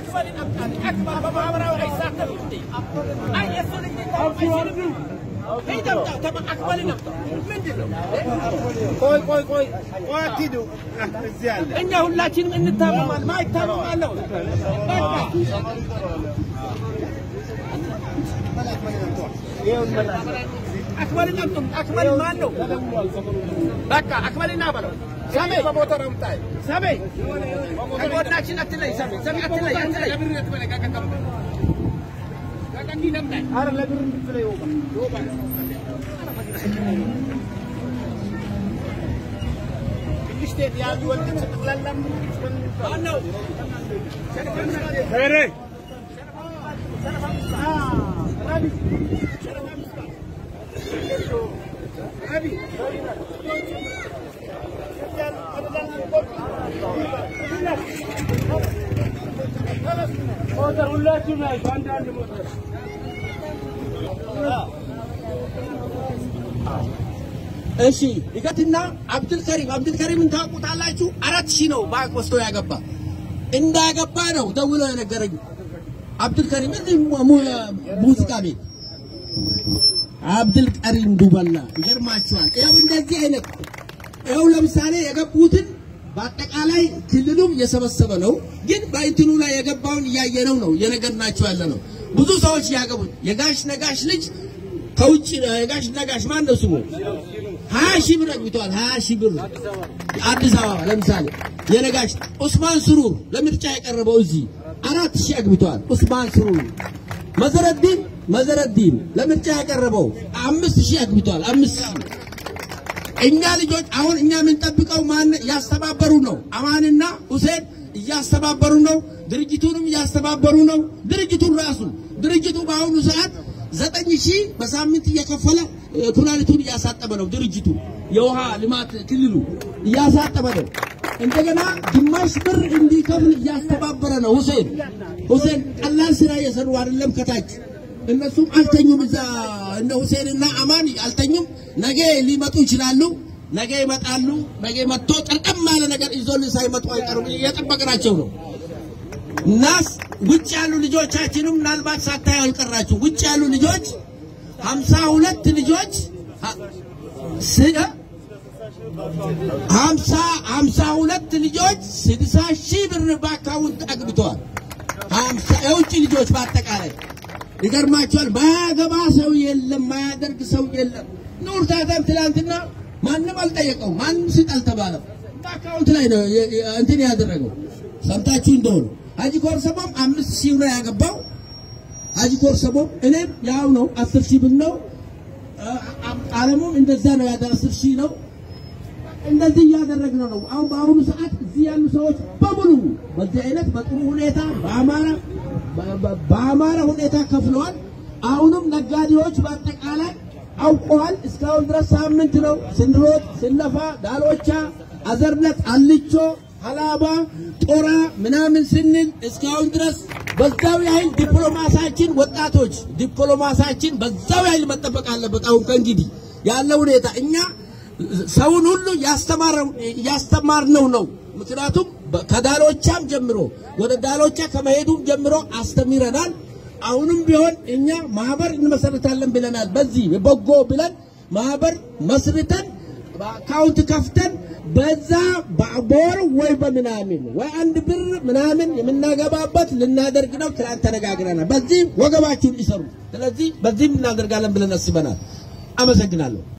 አክበልን አምጣልኝ። አክበር በማህበራዊ አይሳተፍም እንዴ? አይ የእሱ ልጅ ሊታወቅ አይችልም። ሂድ አምጣ፣ ተማ- አክበልን አምጣ። ምንድን ነው? ቆይ ቆይ ቆይ ቆይ አትሂዱ። እዚህ አለ እኛ ሁላችንም እንታመማል። ማይታመም አለው። በቃ አክበልን አምጡም። አክበል ማን ነው? በቃ አክበልና በለው። ሰሜ በሞተር አምጣይ ሰሜ ከጎናችን አትለይ። ሰሜ ሰሜ አትለይ፣ አትለይ። አረ ለብር እንድትለይ ሚስቴት ያሉ ወልድ ጭቅላላ ማን ነው? ሄሬ ሁላችሁ ናችሁ አንዳንድ ሞተር እሺ ይቀጥና አብዱል ከሪም አብዱል ከሪምን ታውቁታላችሁ? አራት ሺህ ነው ባንክ ወስዶ ያገባ እንዳገባ ነው ደውሎ የነገረኝ አብዱል ከሪም እዚህ mu- mu- ሙዚቃ ቤት አብዱል ከሪም ዱበላ ይገርማችኋል። ይኸው እንደዚህ አይነት ይኸው ለምሳሌ የገቡትን በአጠቃላይ ክልሉም እየሰበሰበ ነው፣ ግን በእንትኑ ላይ የገባውን እያየነው ነው እየነገርናቸው ያለ ነው። ብዙ ሰዎች ያገቡት የጋሽ ነጋሽ ልጅ ከውጭ የጋሽ ነጋሽ ማን ነው ስሙ? ሀያ ሺህ ብር አግብተዋል። ሀያ ሺህ ብር አዲስ አበባ ለምሳሌ የነጋሽ ኡስማን ስሩር ለምርጫ የቀረበው እዚህ አራት ሺህ አግብተዋል። ኡስማን ስሩር መዘረዲን መዘረዲን ለምርጫ ያቀረበው አምስት ሺህ አግብተዋል። አምስት ሺህ እኛ ልጆች አሁን እኛ የምንጠብቀው ማን እያስተባበሩ ነው? አማንና ሁሴን እያስተባበሩ ነው። ድርጅቱንም እያስተባበሩ ነው። ድርጅቱን ራሱ ድርጅቱ በአሁኑ ሰዓት ዘጠኝ ሺህ በሳምንት እየከፈለ እ፣ ኩላሊቱን እያሳጠበ ነው። ድርጅቱ የውሃ ልማት ክልሉ እያሳጠበ ነው። እንደገና ግማሽ ብር እንዲከፍል እያስተባበረ ነው። ሁሴን ሁሴን ቀላል ስራ እየሰሩ አይደለም ከታች እነሱም አልተኙም። እዛ እነ ሁሴንና አማን አልተኙም። ነገ ሊመጡ ይችላሉ። ነገ ይመጣሉ። ነገ መጥቶ ጠርቀም ያለ ነገር ይዞልን ሳይመጡ አይቀሩም። እየጠበቅናቸው ነው። እናስ ውጭ ያሉ ልጆቻችንም ምናልባት ሳታዩ አልቀራችሁ። ውጭ ያሉ ልጆች ሀምሳ ሁለት ልጆች ሀ- ስ- ሀምሳ ሀምሳ ሁለት ልጆች ስድሳ ሺህ ብር በአካውንት አግብተዋል። ሀምሳ የውጭ ልጆች በአጠቃላይ ይገርማቸዋል። ማያገባ ሰው የለም፣ ማያደርግ ሰው የለም። ኑር ታታም ትላንትና ማንም አልጠየቀው፣ ማንም ስጥ አልተባለም። በአካውንት ላይ ነው የ- የ- እንትን ያደረገው። ሰምታችሁ እንደሆነ ሀጂ ኮርሰቦም አምስት ሺህ ነው ያገባው። ሀጂ ኮርሰቦም እኔም ያው ነው አስር ሺህ ብር ነው። አ- አ- አለሙም እንደዛ ነው ያደ አስር ሺህ ነው። እንደዚህ እያደረግን ነው። አሁን በአሁኑ ሰዓት እዚህ ያሉ ሰዎች በሙሉ በዚህ አይነት በጥሩ ሁኔታ በአማራ በ- በ- በአማራ ሁኔታ ከፍለዋል። አሁንም ነጋዴዎች በአጠቃላይ አውቀዋል። እስካሁን ድረስ ሳምንት ነው ስንሮጥ ስንለፋ፣ ዳሎቻ፣ አዘርነት፣ አልቾ፣ ሀላባ፣ ጦራ ምናምን ስንል እስካሁን ድረስ በዛው ያህል ዲፕሎማሳችን ወጣቶች ዲፕሎማሳችን በዛው ያህል መጠበቅ አለበት። አሁን ከእንግዲህ ያለ ሁኔታ እኛ ሰውን ሁሉ ያስተማርነው ነው። ምክንያቱም በ- ከዳሎቻም ጀምሮ ወደ ዳሎቻ ከመሄዱም ጀምሮ አስተምረናል። አሁንም ቢሆን እኛ ማህበር እንመሰርታለን ብለናል። በዚህ በጎ ብለን ማህበር መስርተን በአካውንት ከፍተን በዛ በ- በወር ወይ በምናምን ወይ አንድ ብር ምናምን የምናገባበት ልናደርግ ነው። ትናንት ተነጋግረናል። በዚህ ወገባችሁን ይሰሩ። ስለዚህ በዚህም እናደርጋለን ብለን አስበናል። አመሰግናለሁ።